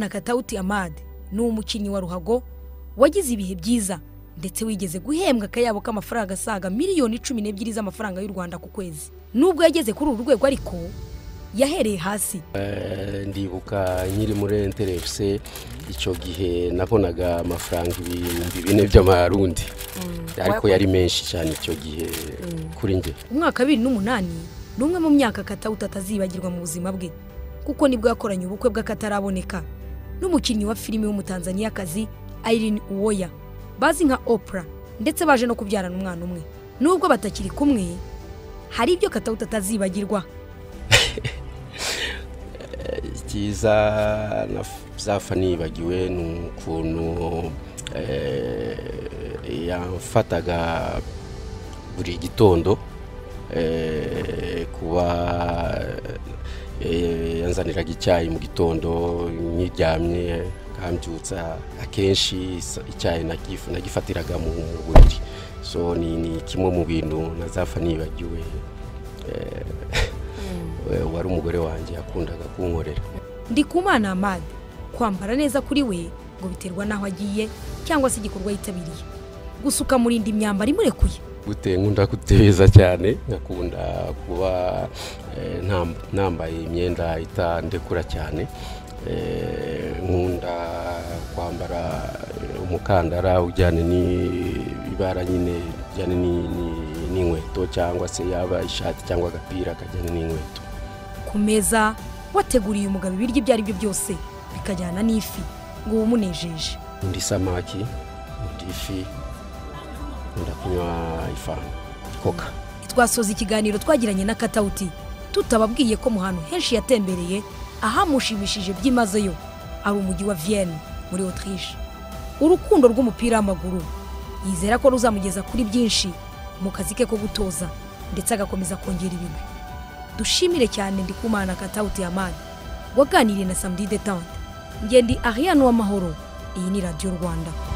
Katawuti Amad ni umukinnyi wa ruhago wagize ibihe byiza ndetse wigeze guhembwa akayabo k'amafaranga asaga miliyoni cumi n'ebyiri z'amafaranga y'u Rwanda ku kwezi nubwo yageze kuri uru rwego ariko yahereye hasi ndibuka nkiri muri enterefuse icyo gihe nabonaga amafaranga ibihumbi bine by'amarundi ariko yari menshi cyane icyo gihe kuri njye umwaka wa bibiri n'umunani ni umwe mu myaka Katawuti atazibagirwa mu buzima bwe kuko nibwo yakoranye ubukwe bw'akataraboneka n'umukinnyi wa filime w'umutanzaniyakazi Irene Uwoya bazi nka Oprah ndetse baje no kubyarana umwana umwe nubwo batakiri kumwe hari ibyo Katawuti atazibagirwa icyiza napfa nibagiwe ni ukuntu yamfataga buri gitondo kuba yanzaniraga icyayi mu gitondo nkiryamye akambyutsa akenshi icyayi nagifatiraga mu buriri so ni kimwe mu bintu nazapfa nibagiwe wari umugore wanjye yakundaga kunkorera ndi ku mwana amade kwambara neza kuri we ngo biterwa n'aho agiye cyangwa se igikorwa yitabiriye gusuka murinda imyambaro imurekuye gute nkunda guteza cyane ngakunda kuba nambaye imyenda itandekura cyane nkunda kwambara umukandara ujyana n'ibara nyine ujyana n'inkweto cyangwa se yaba ishati cyangwa agapira kajyana n'inkweto ku meza wateguriye umugabo ibiryo ibyo ari byo byose bikajyana n'ifi ngo wumunejeje undi samaki undi ifi nkunda kunywa ifanta koka twasoza ikiganiro twagiranye na katawuti tutababwiye ko mu hantu henshi yatembereye ahamushimishije byimazeyo ari umujyi wa viyeni muri otirishe urukundo rw'umupira w'amaguru yizera ko ruzamugeza kuri byinshi mu kazi ke ko gutoza ndetse agakomeza kongera ibigwi dushimire cyane ndi kumana katawuti yamani waganiriye na samudi detante ngende ariya n'uw'amahoro iyi ni radiyo rwanda